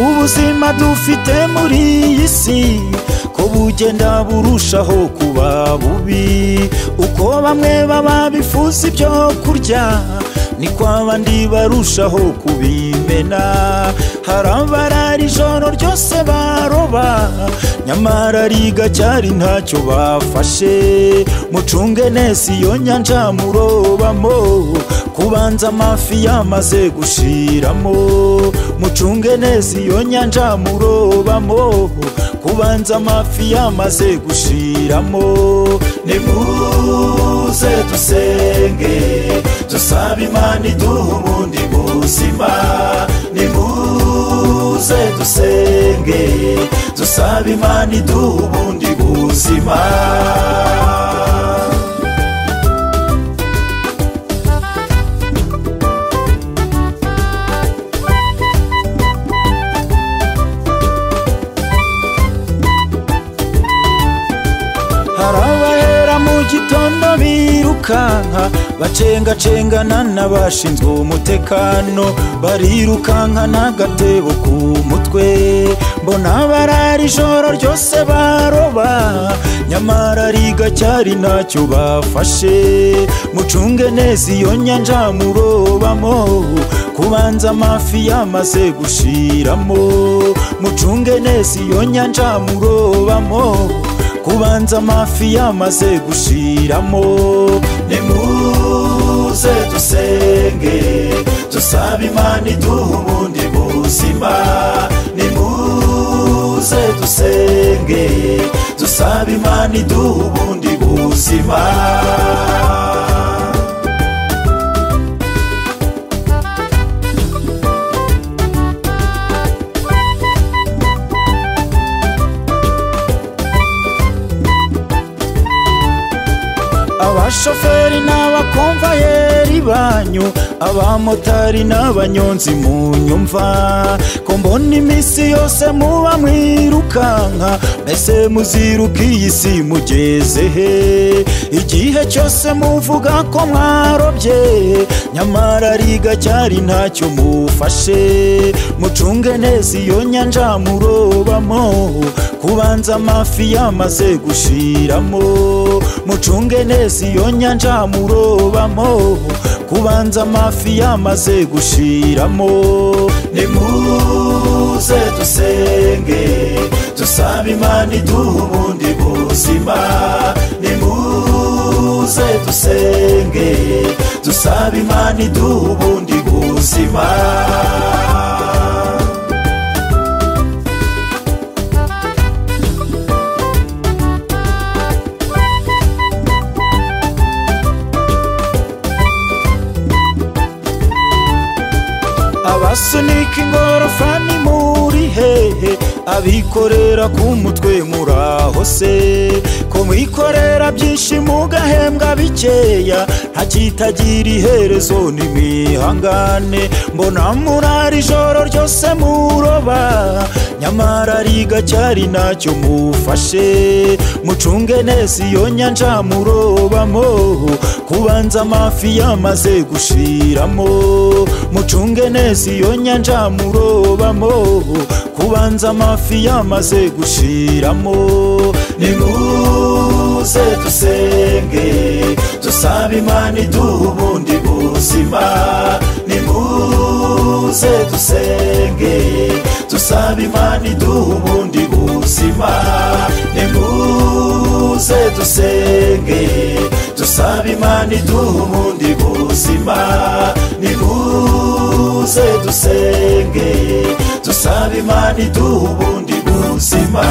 buzima dufite muri iyi si ko bugenda burushaho kuba bubi uko bamwe baba bifuza ibyo kurya niko abandi barushaho kubimena hari abarara ijoro ryose baroba nyamara rigacyari ntacyo bafashe mucunge neza iyo nyanja murobamo kubanza amafi yamaze gushiramo mucunge neza iyo nyanja murobamo kubanza amafi yamaze gushiramo nimuze dusenge dusaba imana iduha ubundi buzima nimuze dusenge dusaba imana iduha ubundi buzima hari abahera mu gitondo birukanka bacengacengana n'abashinzwe umutekano barirukankana agatebo ku mutwe mbona barara ijoro ryose baroba nyamara rigacyari ntacyo bafashe mucunge neza iyo nyanja murobamo kubanza amafi yamaze gushiramo mucunge neza iyo nyanja murobamo kubanza amafi yamaze gushiramo nimuze dusenge dusaba imana iduha ubundi buzima nimuze dusenge dusaba imana iduha ubundi buzima abashoferi n'abakomvayeri banyu abamotari n'abanyonzi mu nyumva ko mbona iminsi yose muba mwirukanka mbese muziruka iyi si mugeze he igihe cyose muvuga ko mwarobye nyamara rigacyari ntacyo mufashe mucunge neza iyo nyanja murobamo kubanza amafi yamaze gushiramo mucunge neza iyo nyanja murobamo kubanza amafi yamaze gushiramo nimuze dusenge dusaba imana iduha ubundi buzima nimuze dusenge dusaba imana iduha ubundi buzima abasunika ingorofani muri hehe abikorera ku mutwe muraho se ko mwikorera byinshi mugahembwa bikeya nta kitagira iherezo n'imihangane mbona murara ijoro ryose muroba nyamara rigacyari ntacyo mufashe mucunge neza iyo nyanja murobamo kubanza amafi yamaze gushiramo mucunge neza iyo nyanja murobamo kubanza amafi yamaze gushiramo nimuze dusenge dusaba imana iduha ubundi buzima nimuze dusenge dusaba imana iduha ubundi buzima nimuze dusenge dusaba imana iduha ubundi buzima nimuze dusenge dusaba imana iduha ubundi buzima